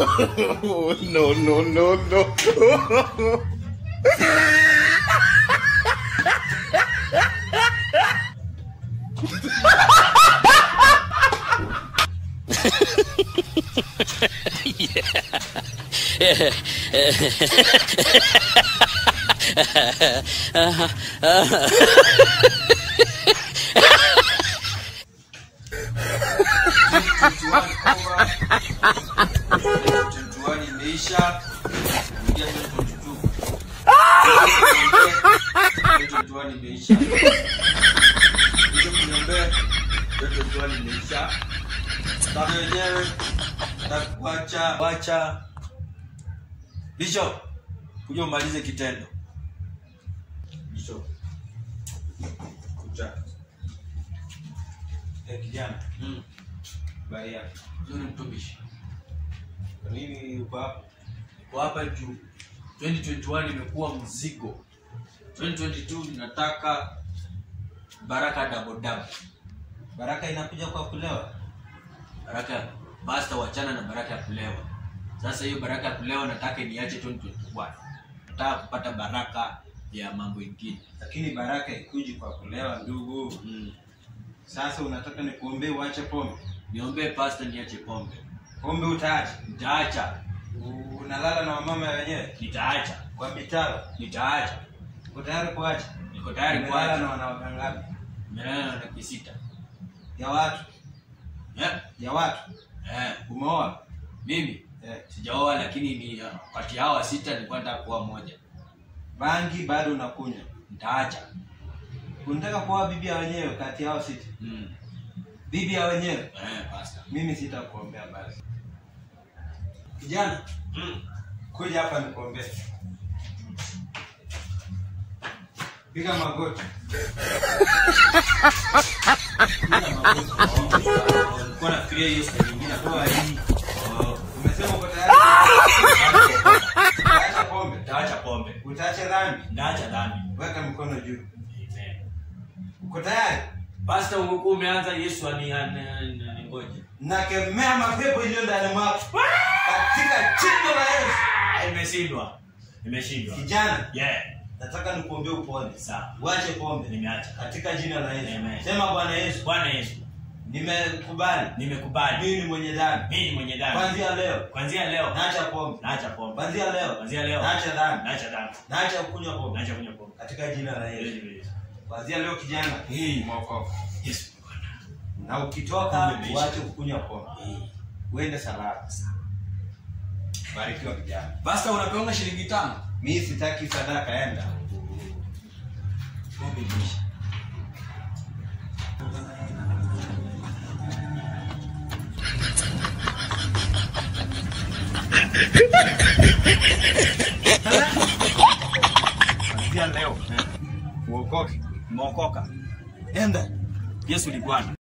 no, no, no, no. Tuani imeisha. Ingia 2022. Tuani imeisha. Hiyo kuniombea. Tuani imeisha. Baba wenyewe atakuacha wacha. Bishop, kuja umalize kitendo. Bishop. Kuja. Eh, kijana, Mm. habari yako? Nzuri mtumishi. Kwa nini uko hapa? Kwa hapa juu 2021 imekuwa mzigo 2022 ninataka baraka double double Baraka inakuja kwa kulewa. baraka basta wachana na baraka ya kulewa sasa hiyo baraka ya kulewa nataka niache 2021 nataka kupata baraka ya mambo ingine Lakini baraka ikuji kwa kulewa ndugu. mm. Sasa unataka nikuombee uache pombe. niombee pasta niache pombe Pombe utaacha. nitaacha Unalala na wamama wenyewe nitaacha kwa mitaro. nitaacha Uko tayari kuacha? niko tayari Umelala na kuacha wanawake ngapi? nimelala na laki sita Ya watu. eh? Ya watu. eh. Umeoa? mimi Eh. sijaoa lakini ni uh, kati ya hawa sita nilikuwa nataka kuoa moja Bangi bado unakunywa. nitaacha Unataka kuoa bibi ya wenyewe kati yao sita. mm. Bibi ya wenyewe. eh, pasta Mimi sitakuombea basi. Kijana, mm. kuja hapa nikuombee. Piga magoti. Nilikuwa nafikiria hiyo siku nyingine Toa hii. Oh, Umesema uko tayari? Utaacha pombe. nitaacha pombe Utaacha dhambi. nitaacha dhambi Weka mkono juu. Amen. Uko tayari? pasta umekuwa umeanza yesu ani- ani- ani- aningoje Nakemea mapepo iliyo ndani mwako. Katika jina la Yesu. Ah, imeshindwa imeshindwa Kijana, yeah nataka nikuombee upone. sawa Uache pombe. nimeacha Katika jina la Yesu. Amen. Sema Bwana Yesu, bwana yesu nimekubali. nimekubali Mimi ni mwenye dhambi. mimi ni mwenye dhambi Kuanzia leo kwanzia leo naacha pombe. naacha pombe Kuanzia leo kwanzia leo naacha dhambi. naacha dhambi Naacha kunywa pombe. naacha kunywa pombe Katika jina la Yesu. Yesu. Kuanzia leo kijana, Hey. umeokoka. Yesu Bwana. Na ukitoka Pombe imeisha. uache kunywa pombe. Hey. Uende salama. Barikiwa kijana. Pasta unapeonga shilingi tano. Mimi sitaki sadaka, enda. Pombe imeisha. Kuanzia leo uokoke. Umeokoka. Enda. Yesu ni Bwana.